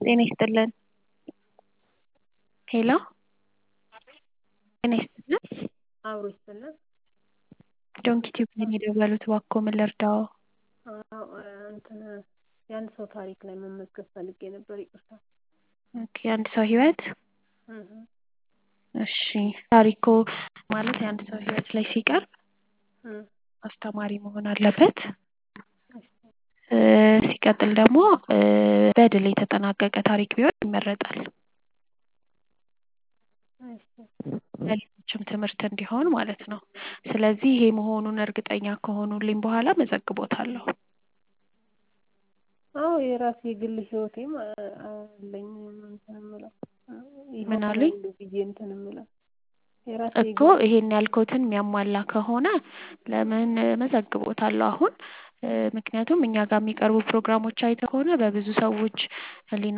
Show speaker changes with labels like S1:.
S1: ጤና ይስጥልን ሄሎ ጤና ይስጥልን
S2: አብሮ ይስጥልን
S1: ዶንኪ ቲዩብ ነው የደወሉት እባክዎ ምን ልርዳዎ
S2: አዎ እንትን የአንድ ሰው ታሪክ ላይ መመዝገብ ፈልጌ ነበር ይቅርታ
S1: ኦኬ የአንድ ሰው ህይወት እሺ ታሪክዎ ማለት የአንድ ሰው ህይወት ላይ ሲቀርብ አስተማሪ መሆን አለበት ሲቀጥል ደግሞ በድል የተጠናቀቀ ታሪክ ቢሆን ይመረጣል ለሌሎችም ትምህርት እንዲሆን ማለት ነው ስለዚህ ይሄ መሆኑን እርግጠኛ ከሆኑልኝ በኋላ እመዘግቦታለሁ
S2: አዎ የራሴ የግል ህይወቴም አለኝ እንትን የምለው
S1: ምን አሉኝ
S2: ብዬ እንትን የምለው የራሴ
S1: እኮ ይሄን ያልኩትን የሚያሟላ ከሆነ ለምን እመዘግቦታለሁ አሁን ምክንያቱም እኛ ጋር የሚቀርቡ ፕሮግራሞች አይተህ ከሆነ በብዙ ሰዎች ህሊና